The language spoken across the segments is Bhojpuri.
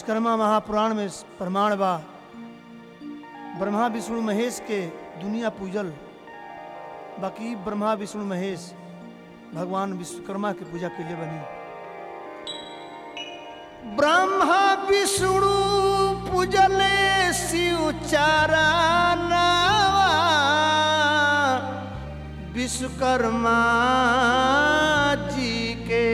विश्वकर्मा महापुराण में प्रमाण बा ब्रह्मा विष्णु महेश के दुनिया पूजल बाकी ब्रह्मा विष्णु महेश भगवान विश्वकर्मा के पूजा के लिए बनी ब्रह्मा विष्णु पूजले शिव चारा नावा विश्वकर्मा जी के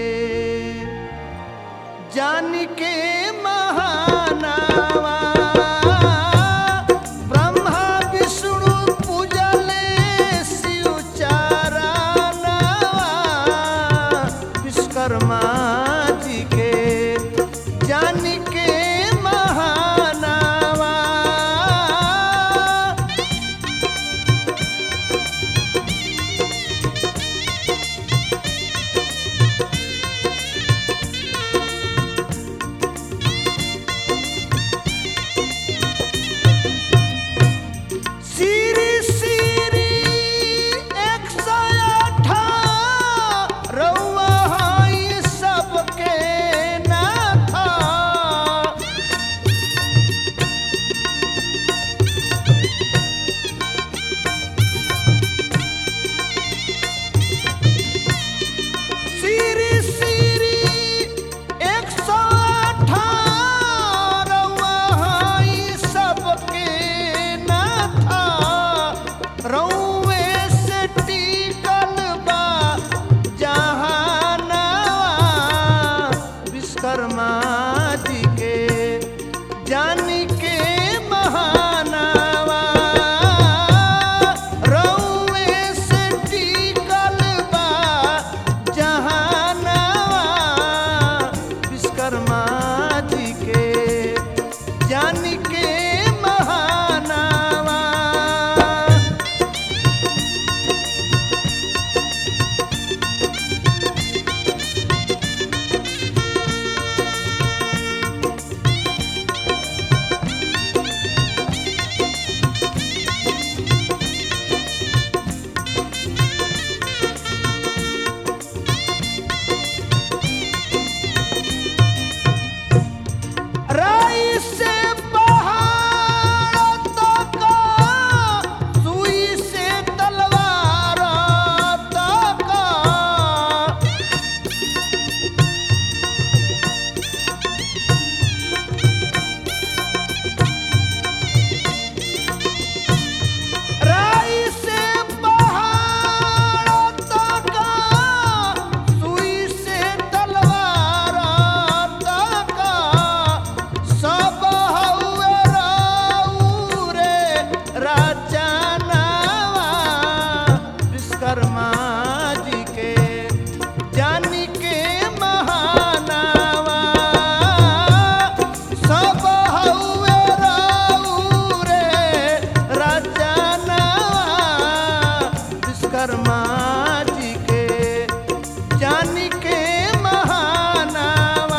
जान के महानावा ब्रह्मा विष्णु पूजले शिव चारा नावा विश्वकर्मा जी के जान के महानावा सिरी सिरी एक सौ अठारवा हई सबके नाथा सिरी सिरी एक सौ अठारवा हई सबके नाथा रउए से टिकल बा जहानावा विश्वकर्मा जी के जान के महानावा रउए से टिकल बा जहानावा विश्वकर्मा जी के जान के महानावा राई से पहाड़ तक सुई से तलवार तक राई से पहाड़ तक सुई से तलवार तक सब हउए राऊ रे राजनावा विश्वकर्मा जी के जान के महानावा सब हउए राऊ रे राजनावा विश्वकर्मा जी के जान के महानावा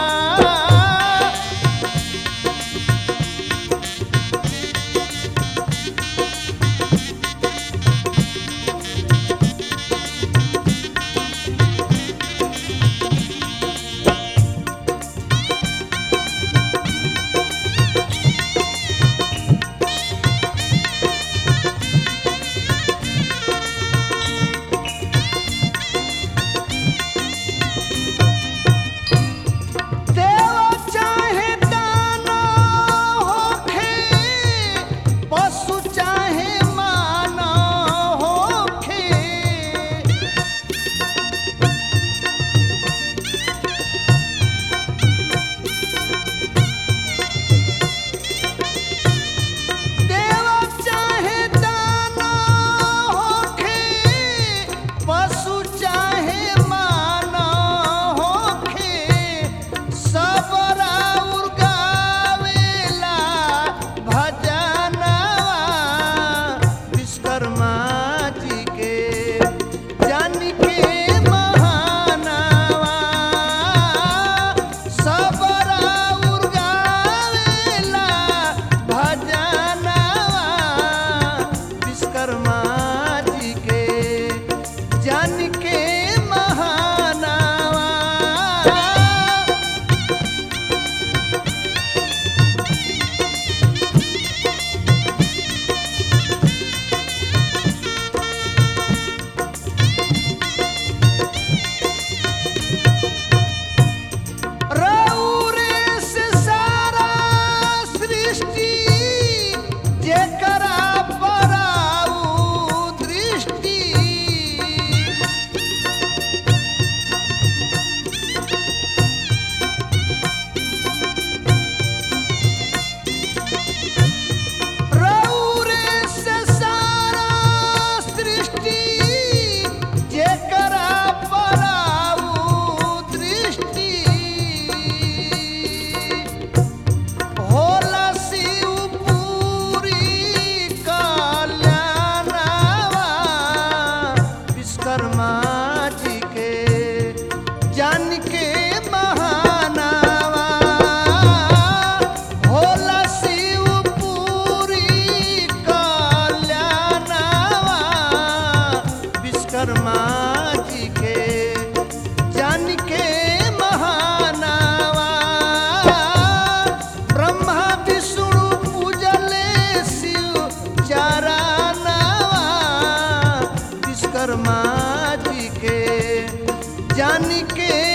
देव चाहे दाना होखे पशु चाहे माना होखे देव चाहे दाना होखे पशु चाहे माना होखे सब राउर गावेला भजनवा विश्वकर्मा जी के जान के महानावा सब राउर गावेला भजनवा विश्वकर्मा जी के जान के महानावा विश्वकर्मा जी के जान के महानावा होला शिव पूरी कल्याणावा विश्वकर्मा जी के जान के महानावा ब्रह्मा विष्णु पूजले शिव चारानावा विश्वकर्मा जी के जान के